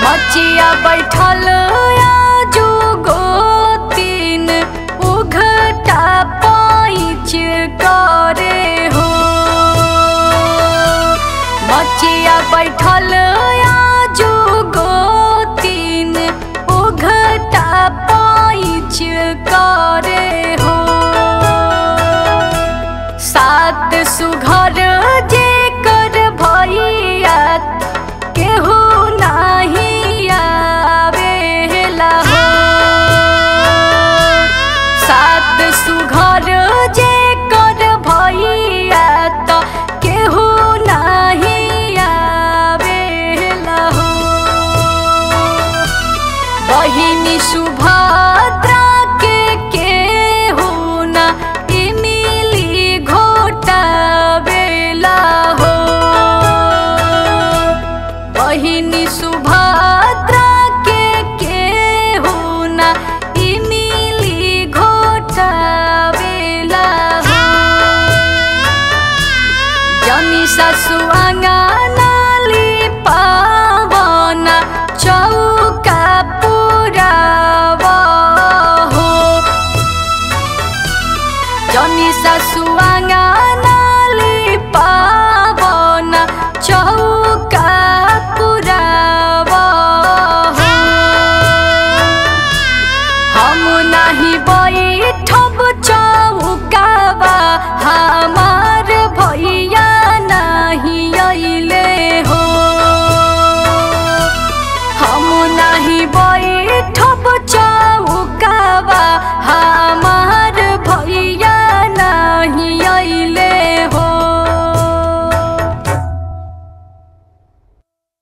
मचिया बैठल आजू गोतीन उघटा पाइच करे हो मचिया बैठल आजू गोतीन उघटा पाइच करे हो सात सुघर जे कर भैया केहू नाही आवेला हो सात सुघर जे कर भैया त केहू नाही आवेला हो बहिनी सुभद्रा के केहू ना इमिली घोटावेला हो बहिनी सुभद्रा